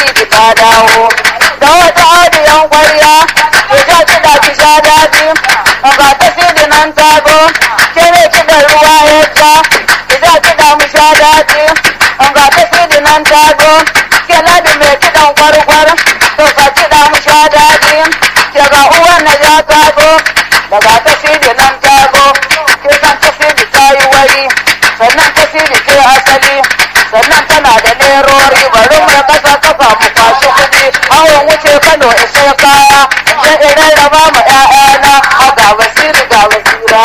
tasiri ta dawo da wata audiyan kwarya ki sha kiɗa ki sha daɗi ga tasiri nan ta zo ke ne kiɗan ruwa yadda ki sha kiɗa mu sha daɗi ga tasiri nan ta zo ke ladi mai kiɗan kwarkwar to ka kiɗa mu sha daɗi ke ga uwan na ja ta zo daga tasiri nan ta zo ke san tasiri ta yi wari sannan tasiri ce asali sannan tana da lerori bari mu kasa kafa mu kwashi kuɗi awon wuce kano isa kaya je idan raba ma ƴaƴana a ga basiri ga basira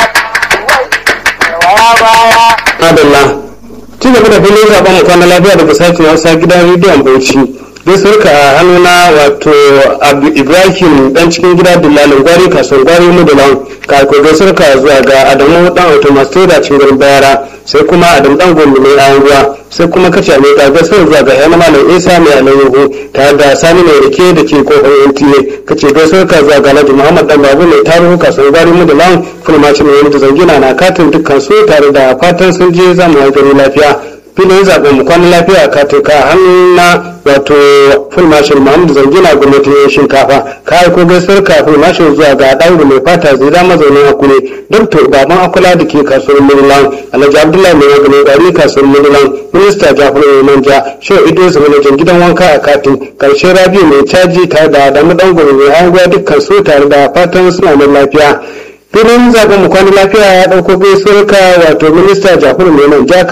waya baya Adalla. Ci gaba da filin zaben mu kwana lafiya daga sashen Hausa gidan rediyon Bauchi. Gaisuwar ka a hannuna wato Abu Ibrahim dan cikin gida Dillalin Gwari kasuwar Gwari Mudulan ka ko gaisuwar ka zuwa ga Adamu dan Automaster da cikin garin Bayara sai kuma Adamu dan Gombe mai ayan ruwa sai kuma kace mai ga gaisuwar zuwa ga Yana Malam Isa mai alayyahu tare da Sani mai rike da ke kofar NTA kace gaisuwar ka zuwa ga Alhaji Muhammad dan Babu mai tarihu kasuwar Gwari Mudulan fulmacin mai wani zangina na katin dukkan su tare da fatan sun je zamu yi gari lafiya filin zaɓen mu kwanan lafiya ka tuka hannun na wato full marshal muhammadu zangina gwamnatin yan shinkafa ka aiko gaisuwar ka full marshal zuwa ga ɗauru mai fata zai da mazaunin akure dr baban akula da ke kasuwar murlan alhaji abdullahi mai maganin gari kasuwar murlan minista jafar mai manja shehu idris manajan gidan wanka a katin karshen rabiu mai caji tare da adamu dan gobe mai hanguwa dukkan su tare da fatan suna nan lafiya filin zaben mu kwana lafiya ya dauko gaisuwar ka wato minista jafaru mai manja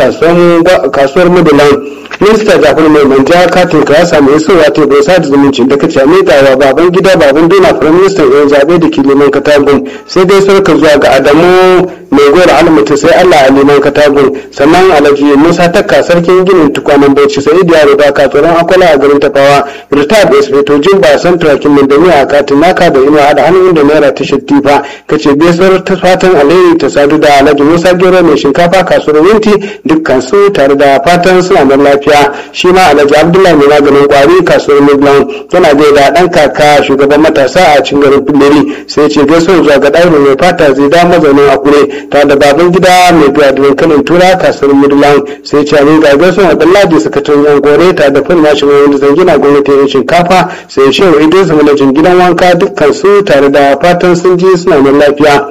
kasuwar mudulan minista jafaru mai manja katin ka ya samu isowa ta bai sa da zumunci da kace miƙa wa baban gida baban dona firayim ministan yan zaɓe da ke liman katagun sai gaisuwar ka zuwa ga adamu mai gora almutu sai allah a liman katagun sannan alhaji musa takka sarkin ginin tukwanen bauchi sai yaro da ka tsoron akwala a garin tafawa retired inspector jimba san turakin mai a katin naka da inuwa da hannun da naira ta shattifa kace gaisuwar ta fatan alheri ta sadu da alhaji musa gero mai shinkafa kasuwar winti dukkan su tare da fatan suna nan lafiya shi ma alhaji abdullahi mai maganin kwari kasuwar midland yana gaida dan kaka shugaban matasa a cikin garin filleri sai ce gaisuwar zuwa ga ɗaurin mai fata zai da mazaunin akure tare da baban gida mai biya da dankalin tura kasuwar midland sai ce ne ga gaisuwar abdullahi sakataren yan gore tare da fin nashi mai wanda zangina gwamnatin shinkafa sai shehu idris manajin gidan wanka dukkan su tare da fatan sun ji suna nan lafiya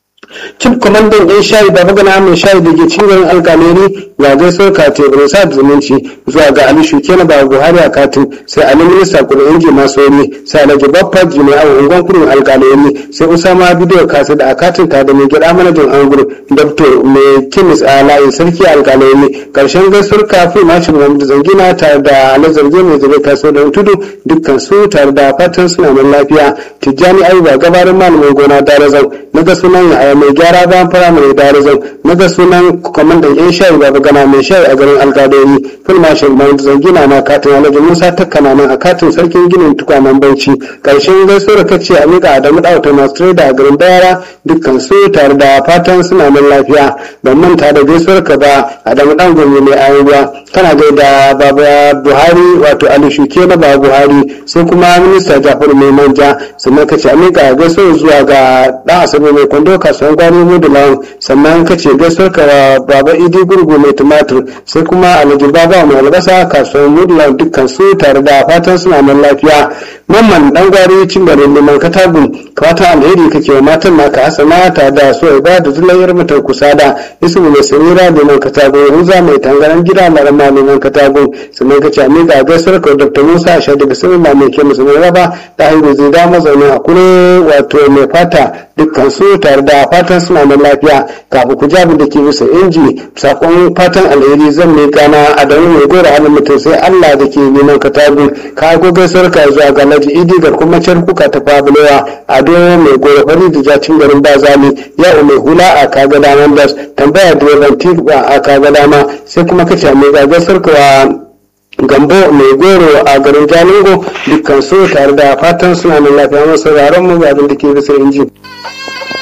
cin kwamandan yan shayi da magana mai shayi da ke cikin alkaleri ya gaisuwar katin rosa da zumunci zuwa ga ali shuke na babu buhari a katin sai ali minista kudin inji masu wani sai alhaji baffa jimai a unguwan kudin alkaleri sai usama bidiyo kasa da a katin ta da mai gida manajan angur dabto mai kimis a layin sarki alkaleri karshen gaisuwar kafin mashin muhammadu zangina tare da ali zarge mai zabe kasuwar da tudu dukkan su tare da fatan suna nan lafiya tijjani ayuba gabarin malamin gona darazau na ga sunan ya mai gyara bayan firamare darazau na ga sunan kwamandan yan shayi baba gana mai shayi a garin alkadoyi fil marshal mahmud zangina na katin alhaji musa takkana nan a katin sarkin ginin tukwanen bauchi karshen gaisuwar kace a miƙa adamu ɗauta masu trader a garin bayara dukkan su tare da fatan suna nan lafiya ban manta da gaisuwar ka ba adamu ɗan gwamnati mai ayan ruwa kana gaida baba buhari wato ali shuke na baba buhari sai kuma minista jafaru mai manja sannan kace a miƙa gaisuwar zuwa ga ɗan asabe mai kwando kasuwan gwani mudulan sannan kace gaisuwar ka baba idi gurgu mai tumatur sai kuma alhaji baba mai albasa kasuwan mudulan dukkan su tare da fatan suna nan lafiya mamman dan gwari cin garin liman katagun fata alheri kake wa matan naka hasana ta da so ba da zulayyar mutar kusa da isu mai samira liman katagun ruza mai tangaran gida larama liman katagun sannan kace a miƙa gaisuwar ka dr musa a shaɗa bismillah mai ke musulmi raba ta hanyar zai da mazauni a kure wato mai fata dukkan su tare da fatan suna nan lafiya kafin ku jabi da ke bisa inji sakon fatan alheri zan mai gana a da mai gora halin mutum sai allah da ke neman katagun ka go gaisuwar ka zuwa ga alhaji idi ga kuma can kuka ta fabulewa a doyon mai gora fari da jacin garin bazali ya mai hula a kaga daman das tambaya direban tiba a kaga dama sai kuma kace mai gagasar ka gambo mai goro a garin jalingo dukkan su tare da fatan suna nan lafiya masu sauraron mu ga abin da ke bisa inji.